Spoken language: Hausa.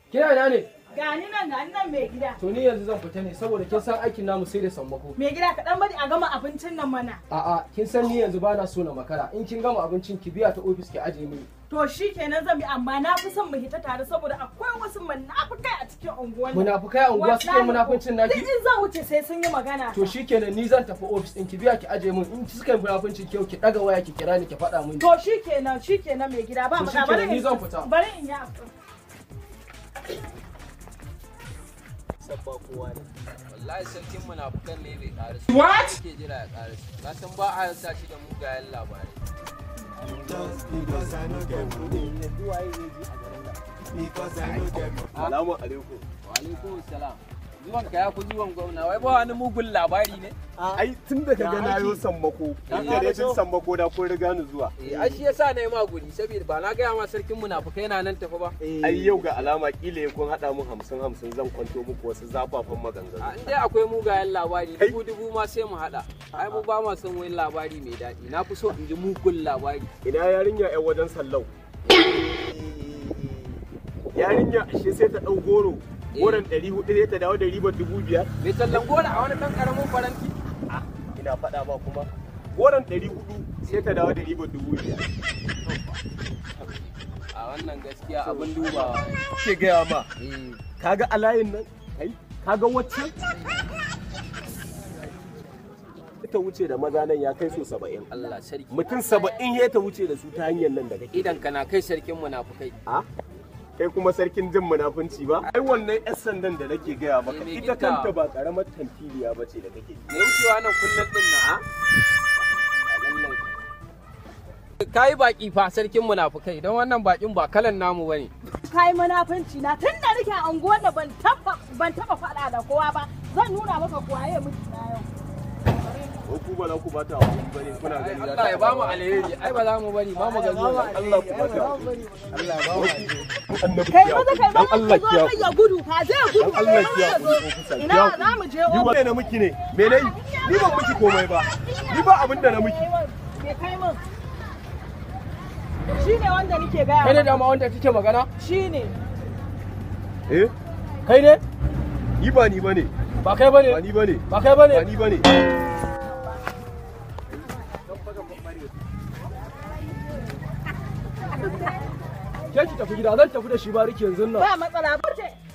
Kina ina ne? Gani nan gani nan mai gida. To ni yanzu zan fita ne saboda kin san aikin namu sai da sammako. Mai gida ka dan bari a gama abincin nan mana. A'a, kin san ni yanzu bana so na makara. In kin gama abincin ki biya ta ofis ki aje mini. To shi kenan zan bi amma na fi son mu hita tare saboda akwai wasu munafukai a cikin unguwar nan. Munafukai a unguwa suke munafuncin naki? Duk in zan wuce sai sun yi magana. To shikenan ni zan tafi ofis ɗin ki biya ki aje min in suka yi munafuncin kyau ki ɗaga waya ki kira ni ki faɗa min. To shi kenan shi kenan mai gida ba To mu shikenan, ni zan fita. Bari in yi abu. sabba kowa ne wallahi sarkin munafukan ne bai ƙara What? ke jira ya ƙara ka san ba a sa shi da mugayen labarai salamu alaikum wa alaikum salam zuwan ka ya fi zuwan gwamna wai ba wani mugun labari ne ai tun da kaga na yo sammako Ya da dai so. tun sammako da kun riga ni zuwa eh ai shi yasa na yi ma guri saboda ba na gaya ma sarkin munafukai yana nan tafi ba ai yau ga alama kila kun hada mu hamsin hamsin zan kwanto muku wasu zafafan a maganganu in dai akwai mugayen labari Kai. dubu dubu ma sai mu haɗa ai mu ba ma son wani labari mai daɗi na fi so in ji mugun labari ina yarinya yan wajen sallau yarinya ashe sai ta dau goro goron ɗari hudu sai ta dawo da ribar dubu biyar mai tallan gora a wani ɗan ƙaramin faranti ina faɗa ma kuma goron ɗari hudu sai ta dawo da ribar dubu biyar a wannan gaskiya abin dubawa ne. ke gaya ma eh kaga a layin nan kai kaga wacce ta wuce da maza nan ya kai so saba'in Allah sarki mutum saba'in ya ta wuce da su ta hanyar nan da kake idan kana kai sarkin munafukai a kai kuma sarkin jin munafunci ba ai wannan yan sandan da nake gaya maka Eh, me ita gita? kanta ba karamar tantiliya ba ce da kake me wucewa nan kullum din na ka yi baki fa sarkin munafukai don wannan bakin ba kalan namu bane Kai munafunci na tun da nake a unguwar da ban taba ban taba faɗa da kowa ba. Zan nuna maka kuwaye miki na yau. ko ku ba za ku bata wa wani bane kuna Ai, gani Allah ya ba mu alheri ai ba za mu bari ba mu ga zuwa Allah ku bata wa Allah ya ba mu alheri. annabi Kai ya maza kai dan maza Allah ka kiya zo kai ya gudu ka je gudu. dan Allah ka kiya zo. ku ofisa Ina za mu je ni ofis. ba na miki ne me nayi ni ban miki komai ba ni ba abin da na miki Me kai min? Shi ne wanda nake gaya Kai ne maka. dama wanda kike magana? Shi ne. eh Kai ne? ni ba ni bane Ba kai bane? ba ni bane Ba kai bane? ba ni bane Ke ki tafi gida zan tafi da shi bariki yanzu nan. Ba matsala ba ce.